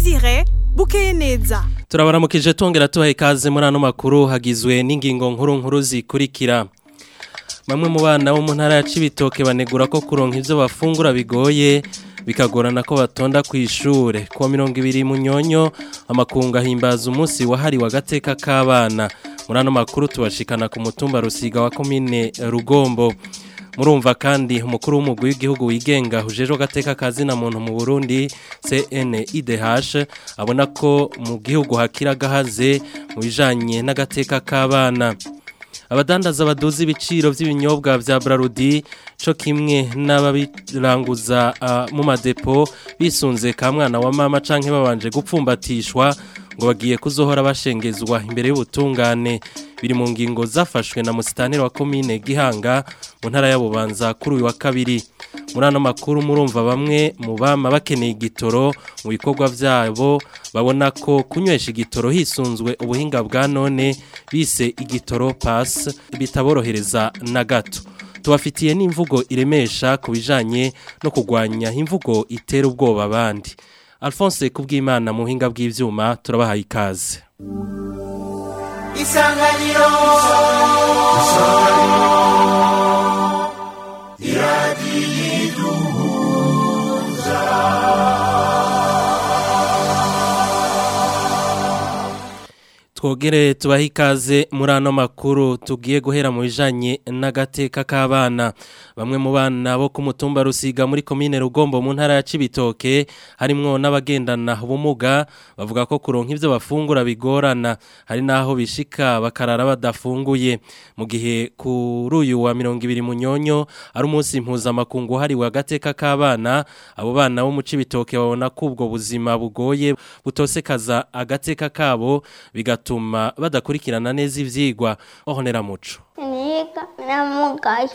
Desire bukeye neza turabaramukije tongera tubaha ikaze muri ano makuru hagizwe n'ingingo nkuru nkuru zikurikira bamwe mu bana bo mu ntara ya Cibitoke banegura ko kuronka ivyo bafungura bigoye bikagorana ko batonda ku ishure kuwa mirongo ibiri munyonyo amakungu ahimbaza umunsi wahariwe agateka k'abana muri ano makuru tubashikana ku mutumba rusiga wa komine rugombo murumva kandi umukuru w'umugwi w'igihugu wigenga ujejwe agateka kazina muntu mu Burundi CNIDH abona ko mu gihugu hakira gahaze mu bijanye n'agateka k'abana abadandaza baduza ibiciro by'ibinyobwa vya Brarudi co kimwe n'ababiranguza uh, mu madepo bisunze ka mwana wa mama canke babanje gupfumbatishwa ngo bagiye kuzohora bashengezwa imbere y'ubutungane biri mu ngingo zafashwe na musitanire wa komine Gihanga mu ntara ya Bubanza kuri uyu wa kabiri muri ano makuru murumva bamwe mu bama bakeneye igitoro mu bikorwa vyabo babona ko kunywesha igitoro hisunzwe ubuhinga bwa none bise igitoro pass bitaborohereza na gato tubafitiye n'imvugo iremesha ku bijanye no kugwanya imvugo itera ubwoba abandi Alphonse kubwimana mu buhinga bw'ivyuma turabahaye ikaze Isanganiro twogere tubahe ikaze muri ano makuru tugiye guhera mu bijanye n'agateka k'abana bamwe mu bana bo ku mutumba rusiga muri komine rugombo mu ntara ya Cibitoke harimwo n'abagendana ubumuga bavuga ko kuronka ivyo bafungura bigorana hari naho bishika bakarara badafunguye mu gihe kuri uyu wa mirongo ibiri munyonyo ari umunsi mpuzamakungu hariwe agateka k'abana abo bana bo mu Cibitoke babona ko ubwo buzima bugoye butosekaza agateka kabo bigatuma bituma badakurikirana neza ivyigwa ohonera muco niga namugaye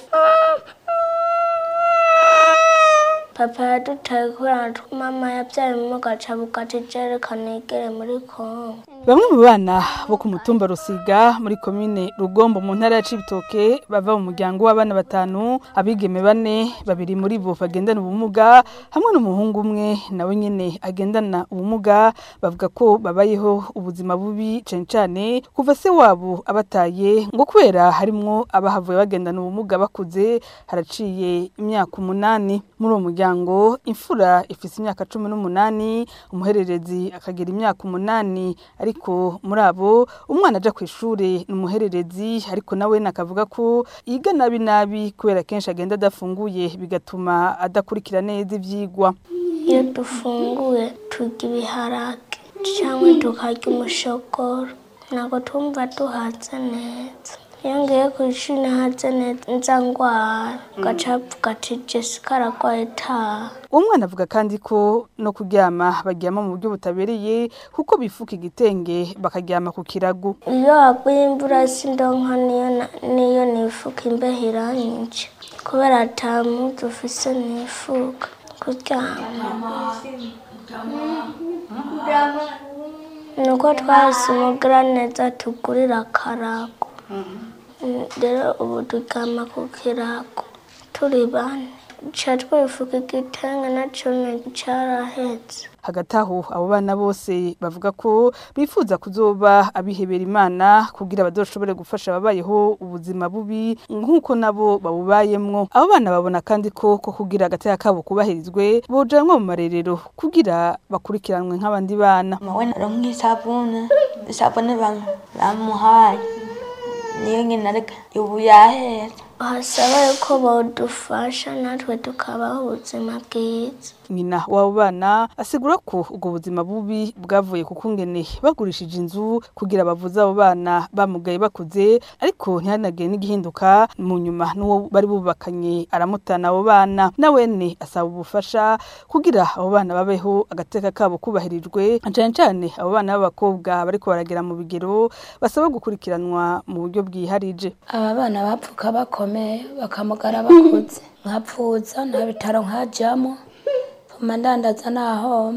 papa yadutaye kubera mama yabyaye umuga aca bugati jerekana igere muri kongo Bamwe mu bana bo ku mutumba Rusiga muri komine Rugombo mu ntara ya Cibitoke bava mu muryango w'abana batanu abigeme bane babiri muri bo bagendana ubumuga hamwe n'umuhungu umwe nawe nyene agendana ubumuga bavuga ko babayeho ubuzima bubi cane cane kuva se wabo abataye ngo kubera harimwo abahavuye bagendana ubumuga bakuze haraciye imyaka umunani muri uwo muryango imfura ifise imyaka cumi n'umunani umuhererezi akagira imyaka umunani ariko muri abo umwana aja ku ishure ni umuhererezi ariko nawe nakavuga ko yiga nabi nabi kubera kenshi agenda adafunguye bigatuma adakurikira neza ivyigwa iyo dufunguye turya ibiharage cyangwa tukarya umushogoro ntabwo twumva duhaze neza iyo ngiye ku ishuri nahaze neza ngwara gaca avuga ati jessica aragwaye taha uwo mwana avuga kandi ko no kuryama baryama mu buryo butabereye kuko bifuka igitenge bakaryama ku kirago iyo haguye imvura sindonka niyo na- niyo nifuka imbeho iranyica kubera ata mpuzu ufise nifuka kuryama nuko twahise umugira neza tugurira akarago Mm, rero ubu turyama ku kirago turi bane ca twifuka igitenge naco carahetse hagati aho abo bana bose bavuga ko bifuza kuzoba abihebera imana kugira bazoshobore gufasha ababayeho ubuzima bubi nk'uko nabo babubayemwo abo bana babona kandi ko ko kugira agateka kabo kubahirizwe bojanwa mu marerero kugira bakurikiranwe nk'abandi bana mawe naronka isabune isabune bam- bamuhaye niyo nyine ariko ubu yahera hasaba yuko bodufasha natwe tukabaho ubuzima bwiza nyina w'abo bana asigura ko ubwo buzima bubi bwavuye ku kungene bagurishije inzu kugira bavuze abo bana bamugaye bakuze ariko ntihanagire n'igihinduka mu nyuma n'uwo bari bubakanye aramutana abo bana nawene asaba ubufasha kugira abo bana babeho agateka kabo kubahirijwe cane cane abo bana b'abakobwa bariko baragera mu bigero basaba gukurikiranwa mu buryo bwiharije aba bana bapfuka bakomeye bakamugara bakuze nkapfuza nta bitaro nkajyamo mama ndandaza nahomba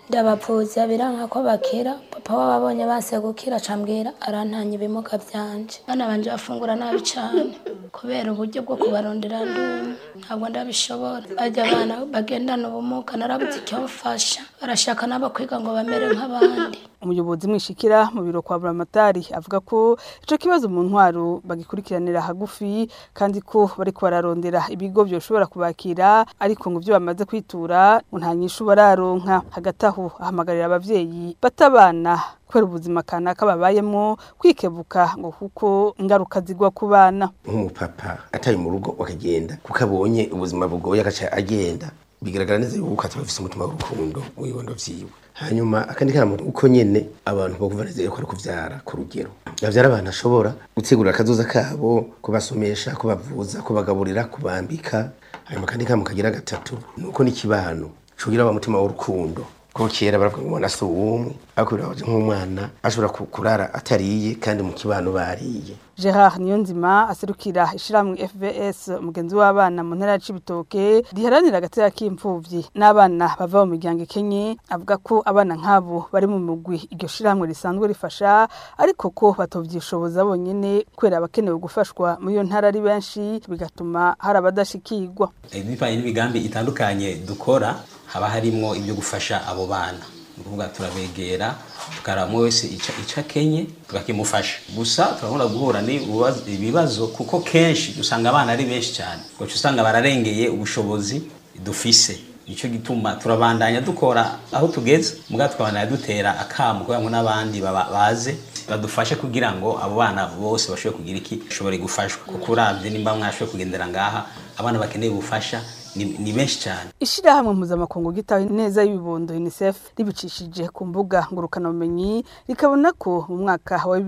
ndabavuza biranka ko bakira papa wabo abonye base gukira acambwira arantanya ibimuga byanje bana banje bafungura nabi cane kubera uburyo bwo kubarondera ndumwe ntabwo ndabishobora bajya abana bagendana ubumuga narabuze icyo bafasha barashaka nabo kwiga ngo bamere nk'abandi umuyobozi mwishikira mu biro kwa buramatari avuga ko ico kibazo mu ntwaro bagikurikiranira hagufi kandi ko bariko bararondera ibigo byoshobora kubakira ariko ngo byo bamaze kwitura ngo nta nyishu bararonka hagati aho ahamagarira abavyeyi batabana kubera ubuzima kanaka babayemo kwikebuka ngo kuko ingaruka zigwa ku bana nk'umupapa atari mu rugo akagenda kuko abonye ubuzima bugoye agaca agenda bigaragara neza yuko ataba afise umutima w'urukundo mu bibondo vyiwe hanyuma akandi kama uko nyene abantu bokumva neza yuko ari kuvyara ku rugero bavyara abantu ashobora gutegurira akazoza kabo kubasomesha kubavuza kubagaburira kubambika hanyuma akandi kama kagira gatatu nuko n'ikibano cugira wa mutima w'urukundo kuko kera baravuga ngo umwana si uwumwe ariko birabaje nk'umwana ashobora ku- kurara atariye kandi mu kibano bariye Gerard Niyonzima aserukira ishiramwe FVS umugenzi w'abana mu ntara ya Cibitoke riharanira agatera k'imfuvyi n'abana bava mu miryango ikenye avuga ko abana nk'abo bari mu mugwi iryo shiramwe risanzwe rifasha ariko ko batovyishoboza bonyene kubera abakenewe gufashwa muri iyo ntara ari benshi bigatuma hari abadashikirwa bivanye n'imigambi itandukanye dukora haba harimwo ibyo gufasha abo bana ni ukuvuga turabegera tukaraba umwe wese ico ico akenye tukakimufasha gusa turabona guhura n'ibibazo- ibibazo kuko kenshi usanga abana ari benshi cyane ugaca usanga bararengeye ubushobozi dufise nicyo gituma turabandanya dukora aho tugeze mugabo tukabandanya dutera akamu kugira ngo n'abandi baba- baze badufashe kugira ngo abo bana bose bashobore kugira iki bashobore gufashwa kuko uravye nimba mwashoboye kugendera ngaha abana bakeneye ubufasha ni, ni benshi cyane Ishirahamwe mpuzamakungu gitaho neza y'ibibondo UNICEF ribicishije ku mbuga ngurukana bumenyi rikabona ko mu mwaka wa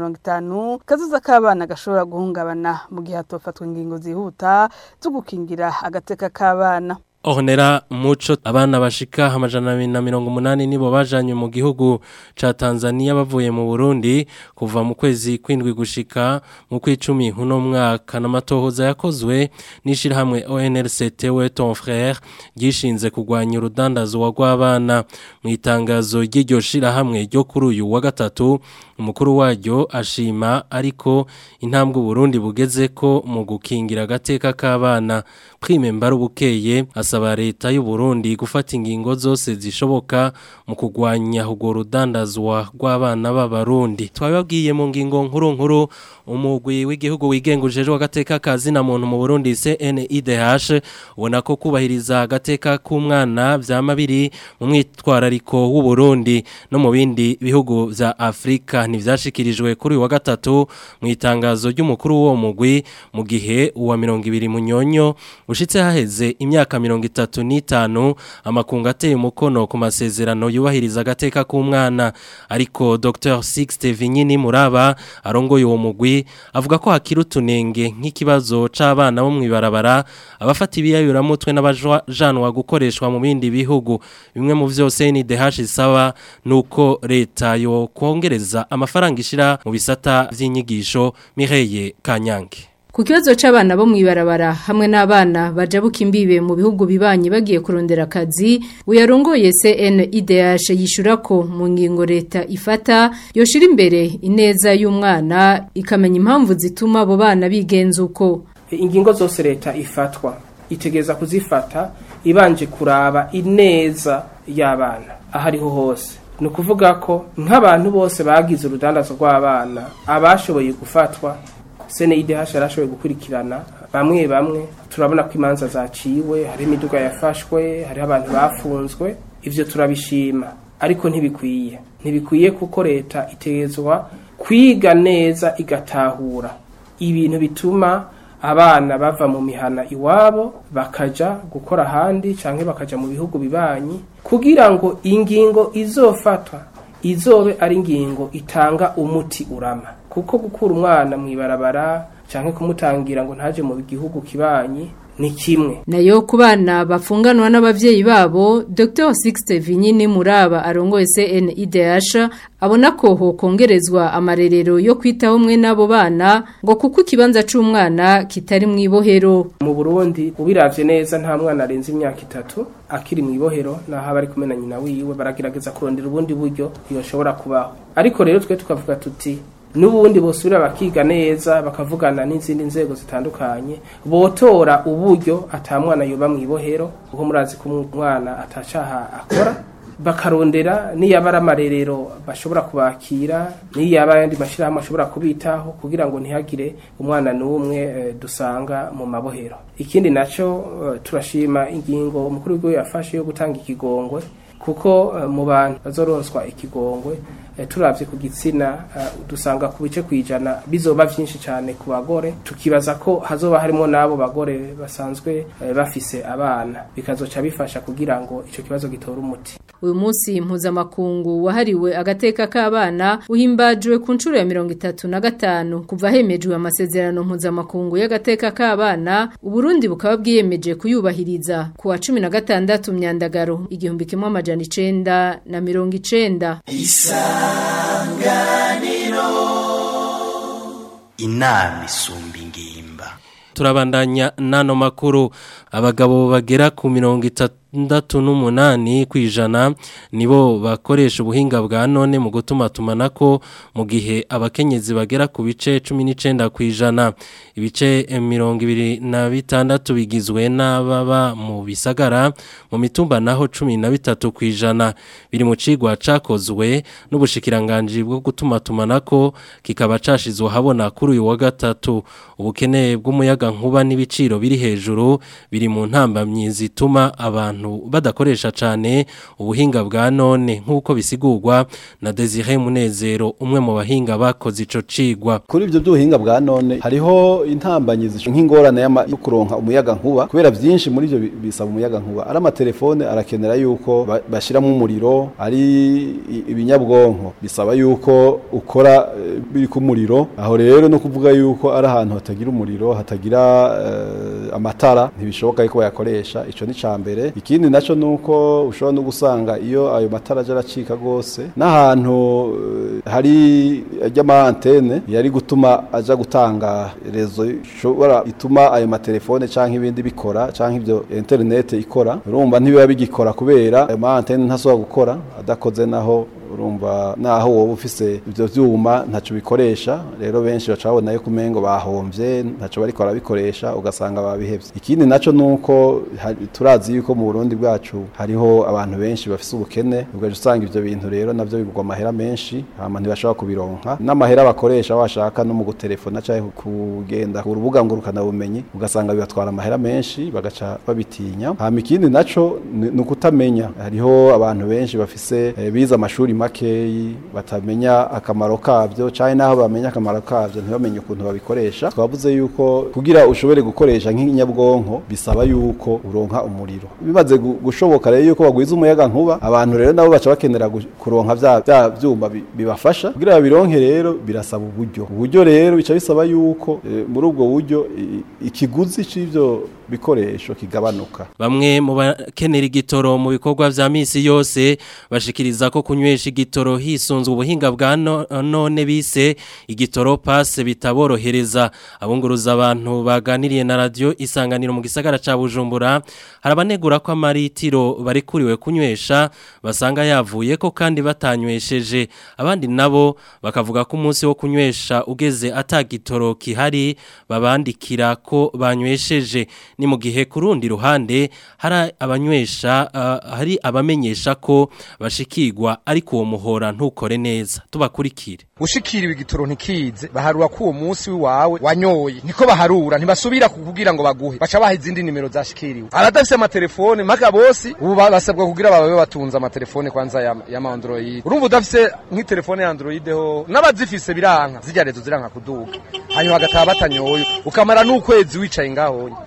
2050 kazoza k'abana gashobora guhungabana mu gihe hatofatwa ingingo zihuta zo gukingira agateka k'abana Ohonera muco abana bashika amajana abiri na mirongo umunani nibo bajanywe mu gihugu ca Tanzania bavuye mu Burundi kuva mu kwezi kwindwi gushika mu kwicumi uno mwaka n'amatohoza yakozwe n'ishirahamwe ONLCT we ton frère gishinze kugwanya urudandazo rw'abana mu itangazo ry'iryo shirahamwe ryo kuri uyu wa gatatu umukuru waryo ashima ariko intambwe Burundi bugeze ko mu gukingira agateka k'abana prime mbarubukeye asaba leta y'u Burundi gufata ingingo zose zishoboka mu kugwanya urwo rudandazwa rw'abana b'abarundi twababwiye mu ngingo nkuru nkuru umugwi w'igihugu wigengujejwe agateka kazina muntu mu Burundi CNIDH ubona ko kubahiriza agateka k'umwana vyama biri mu mwitwarariko w'u Burundi no mu bindi bihugu vya Afrika ntivyashikirijwe kuri uyu wa gatatu mu itangazo ry'umukuru w'uwo mugwi mu gihe uwa 200 munyonyo ushitse haheze imyaka 35 amakungu ateye umukono ku masezerano yubahiriza agateka k'umwana ariko Dr Sixte Vinyini Muraba arongoye uwo mugwi avuga ko hakiri utunenge nk'ikibazo c'abana bo mwibarabara abafata ibiyayuramutwe n'abajanwa gukoreshwa mu bindi bihugu bimwe mu vyose ni DH isaba nuko leta yo kongereza amafaranga ishira mu bisata vy'inyigisho Mireye Kanyange Ku kibazo c'abana bo mwibarabara hamwe n'abana bajabuka imbibe mu bihugu bibanye bagiye kurondera akazi uyarongoye CNIDH yishura ko mu ngingo leta ifata yoshira imbere ineza y'umwana ikamenya impamvu zituma abo bana bigenza uko ingingo zose leta ifatwa itegeza kuzifata ibanje kuraba ineza y'abana aho ariho hose ni ukuvuga ko nk'abantu bose bagize urudandazo rw'abana abashoboye gufatwa CNIDH yarashoboye gukurikirana bamwe bamwe turabona ko imanza zaciwe hari imiduga yafashwe hari abantu bafunzwe ivyo turabishima ariko ntibikwiye ntibikwiye kuko leta itegezwa kwiga neza igatahura ibintu bituma abana bava mu mihana iwabo bakaja gukora ahandi canke bakaja mu bihugu bibanyi kugira ngo ingingo izofatwa izobe ari ingingo itanga umuti urama kuko gukura umwana mu ibarabara canke kumutangira ngo ntaje mu gihugu kibanyi ni kimwe nayo ku bana bafunganwa n'abavyeyi babo Dr Sixte Vinyini Muraba arongoye CNIDH abona ko hokongerezwa amarerero yo kwitaho mwe n'abo bana ngo kuko ikibanza c'umwana kitari mu ibohero mu Burundi ubiravye neza nta mwana arenze imyaka itatu akiri mu ibohero naho aba ari kumwe na nyina wiwe baragerageza kurondera ubundi buryo yoshobora kubaho ariko rero twe tukavuga tuti n'ubundi bosubira bakiga neza bakavugana n'izindi nzego zitandukanye botora uburyo atamwana yoba mu ibohero kuko murazi ko umwana atacaha akora bakarondera niyaba ari amarerero bashobora kubakira niyaba ayandi mashyirahamwe ashobora kubitaho kugira ngo ntihagire umwana n'umwe eh, dusanga mu mabohero ikindi nacyo eh, turashima ingingo umukuru w'igihugu yafashe yo gutanga ikigongwe kuko eh, mu bantu bazoronswa ikigongwe eh, turavye ku gitsina eh, dusanga ku bice kwijana bizoba vyinshi cyane ku bagore tukibaza ko hazoba harimo n'abo bagore basanzwe eh, bafise abana bikazoca bifasha kugira ngo ico kibazo gitore umuti uyu munsi mpuzamakungu wahariwe agateka k'abana uhimbajwe ku nshuro ya mirongo itatu na gatanu kuva hemejwe amasezerano mpuzamakungu y'agateka k'abana uburundi bukaba bwiyemeje kuyubahiriza ku wa cumi na gatandatu myandagaro igihumbi kimwe amajana icenda na mirongo icenda inama isumba ingimba turabandanya nano makuru abagabo bagera ku mirongo itandatu n'umunani ku ijana nibo bakoresha ubuhinga bwa none mu gutuma tumanako mu gihe abakenyezi bagera ku bice cumi n'icenda ku ijana ibice mirongo ibiri na bitandatu bigizwe n'ababa mu bisagara mu mitumba naho cumi na bitatu ku ijana biri mu cigwa cakozwe n'ubushikiranganji bwo gutuma tumanako kikaba cashizwe habona kuri uyu wa gatatu ubukene bw'umuyaga nkuba n'ibiciro biri hejuru biri mu ntambamyi zituma abantu badakoresha cyane ubuhinga bwa none nk'uko bisigurwa na Desire Munezero umwe mu bahinga bakoze ico cigwa kuri ibyo by'ubuhinga bwa none hariho intambanyi nk'ingorane yo kuronka umuyaga nkuba kubera byinshi muri ibyo bisaba umuyaga nkuba ari amatelefone arakenera yuko bashyiramo umuriro ari ibinyabwonko bisaba yuko ukora biri ku muriro aho rero no kuvuga yuko ari ahantu hatagira umuriro hatagira amatara ntibishoboka yuko bayakoresha icyo ni cya mbere ikindi nacyo ni uko ushobora no gusanga iyo ayo matara ajya aracika rwose n'ahantu hari ajyamo antene yari gutuma ajya gutanga rezo ishobora ituma ayo matelefone cyangwa ibindi bikora cyangwa ibyo interineti ikora urumva ntibiba bigikora kubera ayo ma antene ntasoba gukora adakoze naho urumva naho wowe ufise ibyo byuma ntacyo bikoresha rero benshi baca babona yuko umengo bahombye ntacyo bariko barabikoresha ugasanga babihevye ikindi naco nuko turazi yuko mu Burundi bwacu hariho abantu benshi bafise ubukene ugaje usanga ivyo bintu rero navyo bigurwa amahera menshi hama ntibashobora kubironka n'amahera bakoresha washaka no mu gutelefona cyangwa kugenda ku rubuga ngurukana bumenyi ugasanga bibatwara amahera menshi bagaca babitinya hama ikindi naco ni ukutamenya hariho abantu benshi bafise eh, bize amashuri makeyi batamenya akamaro kabyo cyane naho bamenya akamaro kabyo ntibamenye ukuntu babikoresha twavuze yuko kugira ushobore gukoresha nk'inyabwonko bisaba yuko uronka umuriro bimaze gushoboka rero yuko bagwiza umuyaga nkuba abantu rero nabo baca bakenera kuronka vya vya vyuma bibafasha kugira babironke rero birasaba uburyo uburyo rero bica bisaba yuko e, muri ubwo buryo ikiguzi c'ivyo bikoresho kigabanuka bamwe mu bakenera igitoro mu bikorwa vya misi yose bashikiriza ko kunywesha igitoro hisunzwe ubuhinga bwa none bise igitoro passe bitaborohereza abunguruza abantu baganiriye na radio isanganiro mu gisagara ca Bujumbura harabanegura ko amaritiro bari kuriwe kunywesha basanga yavuye ko kandi batanywesheje abandi nabo bakavuga ko umunsi wo kunywesha ugeze atagitoro kihari babandikira ko banywesheje ni mu gihe ku rundi ruhande hari abanywesha uh, hari abamenyesha ko bashikirwa ariko uwo muhora ntukore neza tubakurikire ushikiriwe igitoro ntikize baharura ko uwo munsi wawe wanyoye niko baharura ntibasubira kukugira ngo baguhe baca baha izindi nimero zashikiriwe aradafise amatelefone mpaka bose ubu basabwa kugira bababe batunze amatelefone kwanza ya, ya Android urumva udafise nk'itelefone ya Android ho n'abazifise biranka zijya rezo ziranka kuduga hanyuma hagataha batanyoye ukamara n'ukwezi wicaye ngaho urabona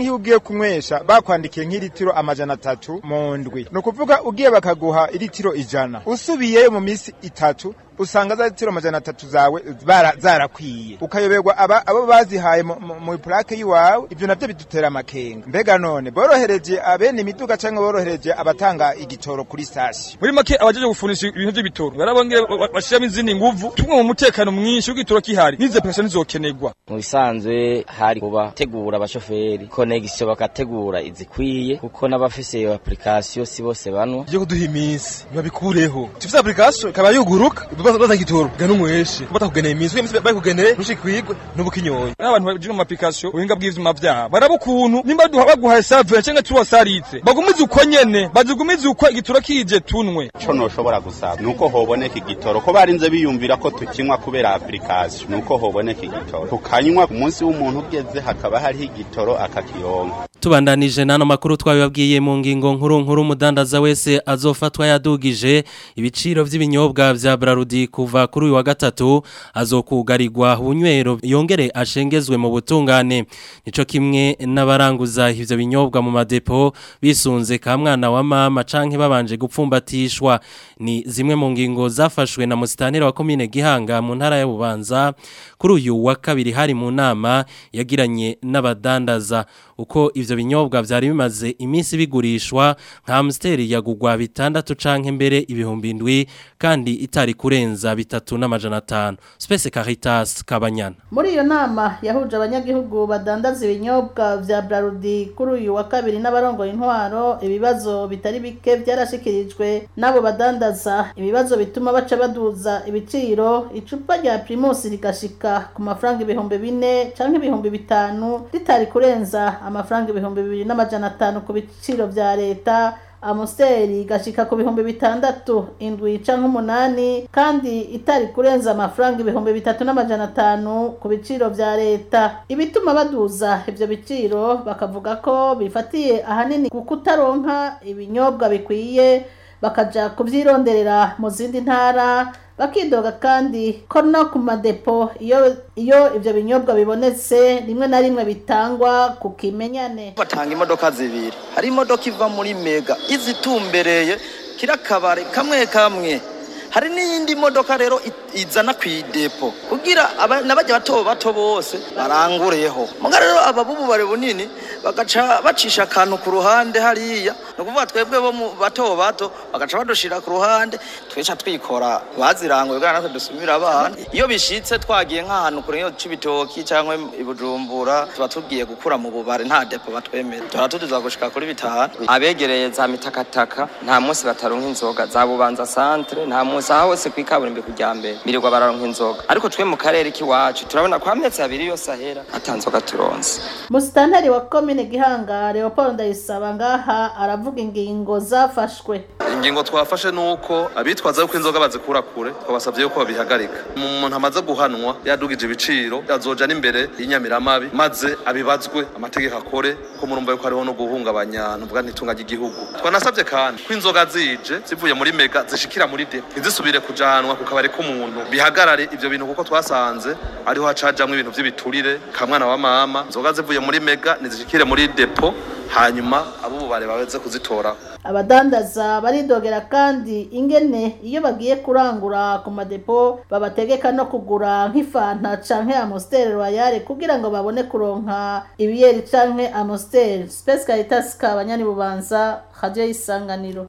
canke iyo ugiye kunywesha bakwandikiye nk'iritiro amajana atatu mu ndwi ni ukuvuga ugiye bakaguha iritiro ijana usubiyeyo mu minsi itatu usanga za litiro amajana atatu zawe bara- zarakwiye ukayoberwa aba abo bazihaye mu- mu- mu plake yiwawe ivyo navyo bidutera amakenga mbega none borohereje abene imiduga canke borohereje abatanga igitoro kuri sitasiyo muri make abajeje gufunisha ibintu by'ibitoro barabongera bashiramo izindi nguvu tumwe mu mutekano mwinshi w'igitoro kihari n'izo pesa nizokenerwa mu bisanzwe hari kubategura abashoferi konegisiyo bagategura izikwiye kuko n'abafise iyo application si bose banwa byo kuduha iminsi babikureho tifite application ikaba yuguruka baza gitoro gana umweshe batakugeneye iminsi iminsi bayikugeneye ntushikirwe n'ubukinyoye n'abantu bagira mu application ubuhinga bw'ivyuma vyabo baraba ukuntu nimba duha baguhaye save cyangwa tuwa saritse bagumize uko nyene bazigumize uko igitoro kije tunwe ico noshobora gusaba nuko hoboneka igitoro ko barinze biyumvira ko tukinywa kubera application nuko hoboneka igitoro tukanywa ku munsi w'umuntu ugeze hakaba hariho igitoro akakironka Tubandanije nano makuru twabibabwiye mu ngingo nkuru nkuru umudandaza wese azofatwa yadugije ibiciro vy'ibinyobwa vya Brarudi kuva kuri uyu wa gatatu azokugarirwa bunywero yongere ashengezwe mu butungane nico kimwe n'abaranguza ivyo binyobwa mu madepo bisunze ka mwana wa mama canke babanje gupfumbatishwa ni zimwe mu ngingo zafashwe na musitanira wa komine Gihanga mu ntara ya Bubanza kuri uyu wa kabiri hari mu nama yagiranye n'abadandaza uko ivyo binyobwa vyari bimaze iminsi bigurishwa nka Amstel yagugwa bitandatu canke mbere ibihumbi indwi kandi itari kurenza bitatu n'amajana atanu Space Caritas Kabanyana muri iyo nama yahuje abanyagihugu badandaza ibinyobwa vya Brarudi kuri uyu wa kabiri n'abarongoye intwaro ibibazo bitari bike byarashikirijwe n'abo badandaza ibibazo bituma baca baduza ibiciro icupa rya Primus rigashika ku mafaranga ibihumbi bine canke ibihumbi bitanu ritari kurenza amafaranga ibihumbi bibiri n'amajana atanu ku biciro vya leta amusiteri gashika ku bihumbi bitandatu indwi canke umunani kandi itari kurenza amafaranga ibihumbi bitatu n'amajana atanu ku biciro vya leta ibituma baduza ivyo biciro bakavuga ko bifatiye ahanini ku kutaronka ibinyobwa bikwiye bakaja kuvyironderera mu zindi ntara bakidoga kandi ko no ku madepo iyo iyo ivyo binyobwa bibonetse rimwe na rimwe bitangwa ku kimenyane batanga imodoka zibiri hari imodoka iva muri mega izitumbereye kira kabare kamwe kamwe hari n'iyindi modoka rero i- izana ku idepo kugira aba- n'abajya bato bato bose barangureho muga rero ababubare bunini bagaca bacisha akantu ku ruhande hariya ni ukuvuga twebwe bo mu bato bato bagaca badushira ku ruhande tweca twikora baziranguye kugira natwe dusumira abana iyo bishitse twagiye nk'ahantu kure yo c'ibitoki cyangwa i bujumbura tuba tugiye gukura mu bubare nta depo batwemera tuba tuduza gushika kuri bitanu abegereye za mitakataka nta munsi bataronka inzoga za bubanza centre nta munsi aho hose kwikaburimbi kujya mbere birirwa bararonka inzoga ariko twe mu karere k'iwacu turabona ko amezi abiri yose ahera ata nzoga turonse musitanteri wa komine gihanga leopold ndayisaba ngaha aravuga ingingo zafashwe ingingo twafashe ni uko abitwaza yuko inzoga bazikura kure twabasabye yuko babihagarika umuntu amaze guhanwa yadugije ibiciro azoja n'imbere y'inyamiramabi maze abibazwe amategeko akore ko murumva yuko hariho no guhungabanya nuvuga ntitunga ry'igihugu twanasabye kandi ko inzoga zije zivuye muri mega zishikira muri depo ntizisubire kujanwa ku kabari k'umuntu bihagarare ivyo bintu kuko twasanze ariho hacajamwo ibintu vy'ibiturire kamwana wa mama inzoga zivuye muri mega nizishikire muri depo hanyuma abubare babeze kuzitora abadandaza baridogera kandi ingene iyo bagiye kurangura ku madepo babategeka no kugura nk'ifanta canke amostel royale kugira ngo babone kuronka ibiyeri canke amostel space caritas kabanyani bubanza radio y'isanganiro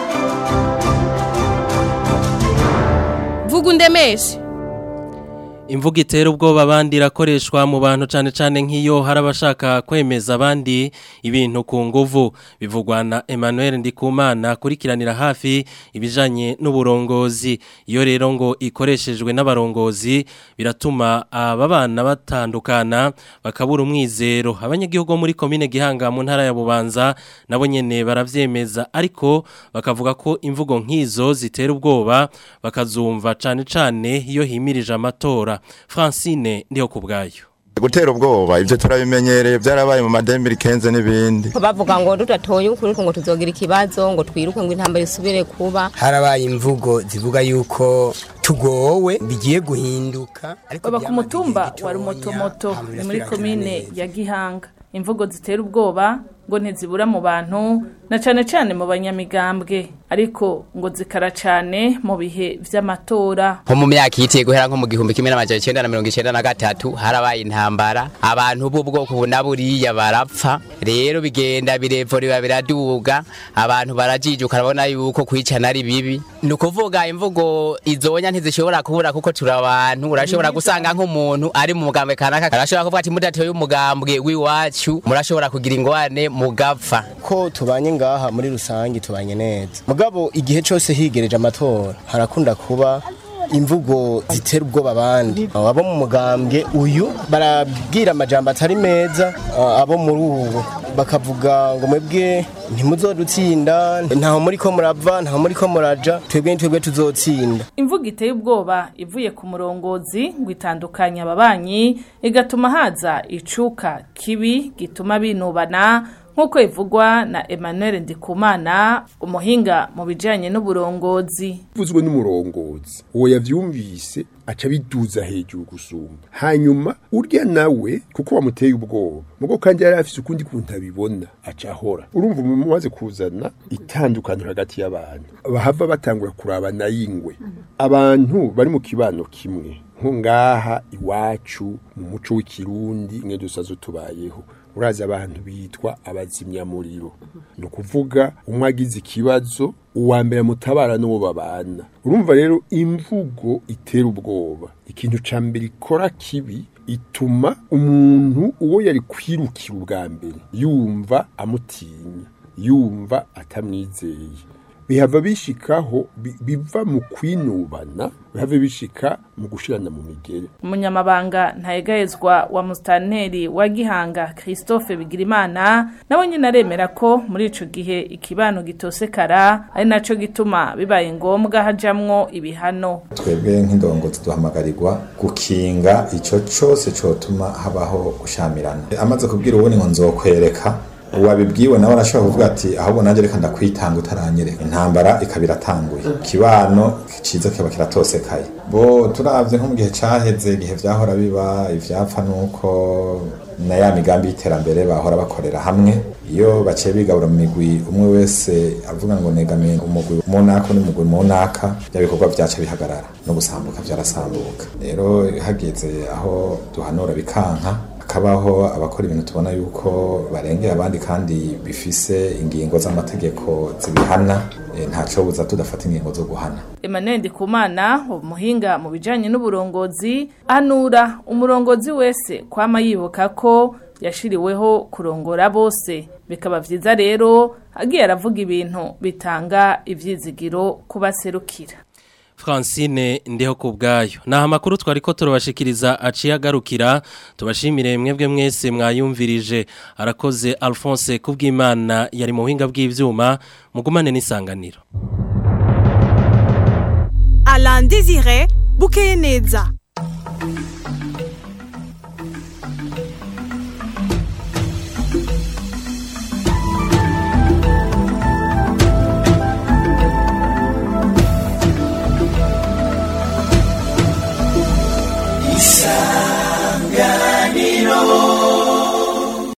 vuga undemeshe Imvuga itera ubwoba abandi irakoreshwa mu bantu cyane cyane nk'iyo hari abashaka kwemeza abandi ibintu ku nguvu bivugwa na Emmanuel Ndikumana akurikiranira hafi ibijanye n'uburongozi iyo rero ngo ikoreshejwe n'abarongozi biratuma aba bana batandukana bakabura umwizero abanyagihugu bo muri komine Gihanga mu ntara ya Bubanza nabo nyene baravyemeza ariko bakavuga ko imvugo nk'izo zitera ubwoba bakazumva cyane cyane iyo himirije amatora Francine ndiho kubgayo gutera ubwoba ibyo turabimenyereye byarabaye mu madembiri kenze n'ibindi bavuga ngo tudatoye ukuri ngo tuzogira ikibazo ngo twiruke ngo intambara isubire kuba harabaye imvugo zivuga yuko tugowe bigiye guhinduka baba ku mutumba wa rumotomoto ni muri komine ya gihanga imvugo zitera ubwoba ngo ntizibura mu bantu na cane cane mu banyamigambwe ariko ngo zikara cane mu bihe vy'amatora nko mu myaka yitiye guhera nko mu gihumbi kimwe n'amajana icenda na mirongo icenda na gatatu harabaye intambara abantu b'ubwoko bu na buriya barapfa rero bigenda birevura biraduga abantu barajijuka urabona yuko kwicana ari bibi ni ukuvuga imvugo izonya ntizishobora kubura kuko turi abantu urashobora gusanga nk'umuntu ari mu mugambwe kanaka arashobora kuvuga ati mudatoye umugambwe w'iwacu murashobora kugira ingwane mugapfa ko tubanye ngaha muri rusange tubanye neza mugabo igihe cyose higereje amatora harakunda kuba imvugo zitera ubwoba abandi abo mu mugambwe uyu barabwira amajambo atari meza abo muri ubu bakavuga ngo mwebwe ntimuzodutsinda ntaho muri ko murava ntaho muri ko muraja twebwe twebwe tuzotsinda imvugo iteye ubwoba ivuye ku murongozi ngo itandukanye ababanyi igatuma haza icuka kibi gituma binubana nk'uko ivugwa na Emmanuel Ndikumana umuhinga mu bijyanye n'uburongozi uvuzwe n'umurongozi uwo yavyumvise aca biduza hejuru gusumba hanyuma urya nawe kuko wamuteye ubwoba mugo kandi yari afise ukundi kuntu abibona aca ahora urumva umuntu umaze kuzana itandukaniro hagati y'abantu bahava batangura kurabana y'ingwe abantu bari mu kibano kimwe nko ngaha iwacu mu muco w'ikirundi mwe dusazo tubayeho urazi abantu bitwa abazimyamuriro ni ukuvuga umwe agize ikibazo uwa mbere mutabara n'uwo babana urumva rero imvugo itera ubwoba ikintu cya mbere ikora kibi ituma umuntu uwo yari kwirukira ubwa mbere yumva amutinya yumva atamwizeye bihava bishikaho biva mu kwinubana bihava bishika mu gushirana mu migere umunyamabanga ntayegayezwa wa musitanteri wa gihanga christophe bigirimana nawe nyine aremera ko muri ico gihe ikibano gitosekara ari naco gituma bibaye ngombwa hajamwo ibihano twebwe nk'indongozi duhamagarirwa gukinga ico cose cotuma habaho gushamirana amaze kubwira ubundi ngo nzokwereka uwabibwiwe nawe arashobora kuvuga ati ahubwo nanjye reka ndakwitanga utaranyereka intambara ikaba iratanguye ikibano ciza kiba kiratosekaye bo turavye nko mu gihe caheze igihe vyahora biba ivyapfa nuko na ya migambi y'iterambere bahora bakorera hamwe iyo baciye bigabura mu migwi umwe wese avuga ngo negamiye umugwi munaka n'umugwi munaka bya bikorwa vyaca bihagarara no gusambuka vyarasambuka rero hageze aho duhanura bikanka hakabaho abakora ibintu tubona yuko barengera abandi kandi bifise ingingo z'amategeko zibihana ntaco buza tudafata ingingo zo guhana Emmanuel Ndikumana umuhinga mu bijanye n'uburongozi anura umurongozi wese kwama yibuka ko yashiriweho kurongora bose bikaba vyiza rero agiye aravuga ibintu bitanga ivyizigiro kubaserukira Francine ndiho kubgayo na makuru twari ko turabashikiriza aciye agarukira tubashimire mwebwe mwese mwayumvirije arakoze Alphonse kubwimana yari mu buhinga bw'ivyuma mugumane n'isanganiro Alain Désiré Bukeye neza